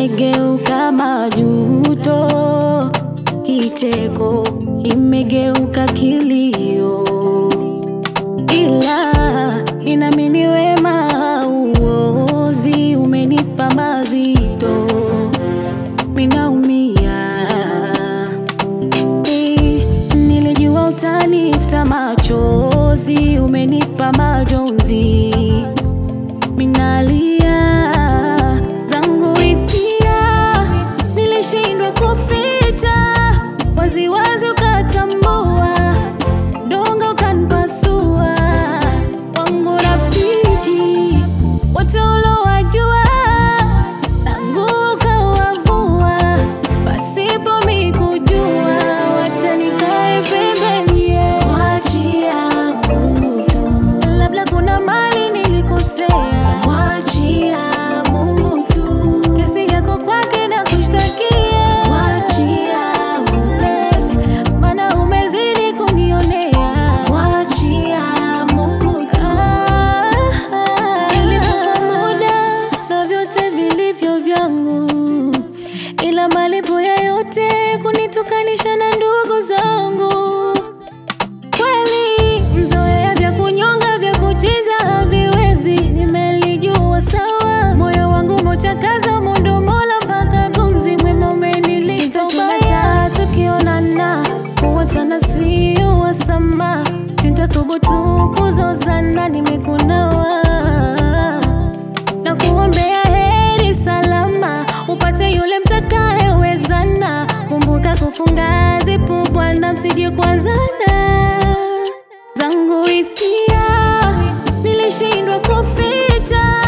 imegeuka majuto, kicheko imegeuka kilio, ila inamini wema uozi umenipa mazito, minaumia Eh, nilijua utanifuta machozi, umenipa majonzi, minalia zangu hisia, nilishindwa kuficha, waziwazi ukatambua, dongo ukanipasua, wangu rafiki wote ulowajua, tangu ukawavua, pasipo mikujua, wacha nikae pembeni, mwachia Mungu tu, labda kuna mali nilikosea, mwachia Mungu tu, kesi yako kwake na kushtakia, mwachia Mungu, maana umezidi kunionea, mwachia Mungu tu. Nilikupa muda na vyote vilivyo vyangu, ila malipo ya yote kunitukanisha na ndugu zangu. Kweli mzoea vya kunyonga vya kuchinja haviwezi, nimelijua sawa. Moyo wangu mochakaza mondo mola mpaka gumzi mwema umenilipa ubaya. Tukionana kuwachana sio wasama, sintathubutu kuzozana, nimekunawa na kuombea heri salama, upate yule mtakayewezana. Kumbuka kufunga zipu Bwana, msije kuanzana. Zangu hisia nilishindwa kuficha,